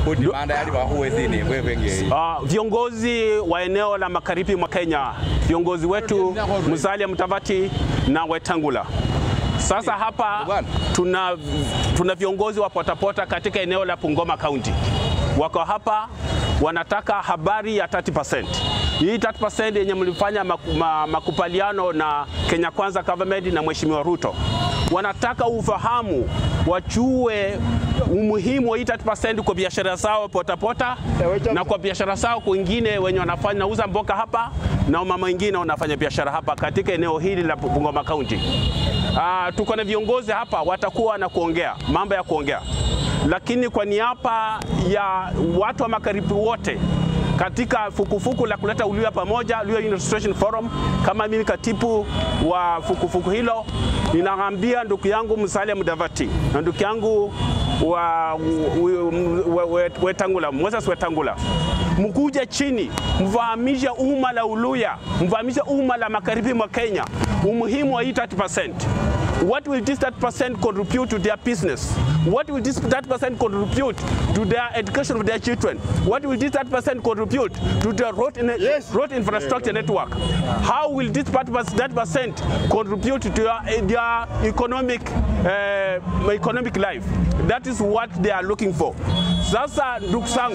kuti manda yali pahuwezini kwevenge Uh, viongozi wa eneo la magharibi mwa Kenya, viongozi wetu Musalia Mudavadi na Wetangula. Sasa hapa Bwana. tuna, tuna viongozi wa potapota katika eneo la Bungoma County, wako hapa wanataka habari ya 30%. Hii 30% yenye mlifanya maku- ma- makubaliano na Kenya Kwanza government na Mheshimiwa Ruto, wanataka ufahamu, wajue umuhimu wa hii 30% kwa biashara zao potapota na kwa biashara zao kwingine wenye wanafanya nauza mboga hapa na mama wengine wanafanya biashara hapa katika eneo hili la Bungoma County. Ah, tuko na viongozi hapa watakuwa na kuongea mambo ya kuongea, lakini kwa niaba ya watu wa magharibi wote katika fukufuku la kuleta Uluya pamoja, Luhya Illustration Forum, kama mimi katibu wa fukufuku hilo, ninaambia ndugu yangu Musalia Mudavadi na ndugu yangu wa, wa, wa, Wetangula, Moses Wetangula, mkuje chini mfahamishe umma la Uluya, mfahamishe umma la magharibi mwa Kenya umuhimu wa hii 30%. What will this 30% contribute to their business? What will this 30% contribute to their education of their children? What will this 30% contribute to their road, in road infrastructure network? How will this 30% contribute to their, their economic, uh, economic life? That is what they are looking for. Sasa ndugu zangu,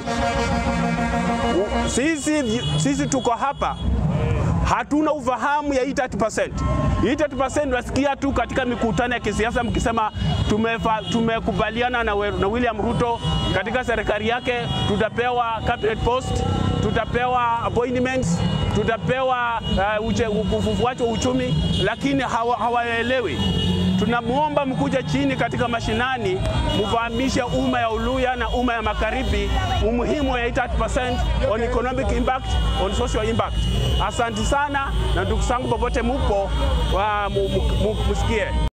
sisi, sisi tuko hapa hatuna ufahamu ya hii 30%. Hii 30% nasikia tu katika mikutano ya kisiasa mkisema tumefa, tumekubaliana na, we- na William Ruto katika serikali yake tutapewa cabinet post, tutapewa appointments, tutapewa uh, uche- ufufuaji wa uchumi, lakini hawa- hawaelewi tunamwomba mkuja chini katika mashinani mfahamishe umma ya Uluya na umma ya magharibi umuhimu ya hii 30% on economic impact, on social impact. Asante sana na ndugu zangu popote mupo, wa, mu, mu, mu, musikie.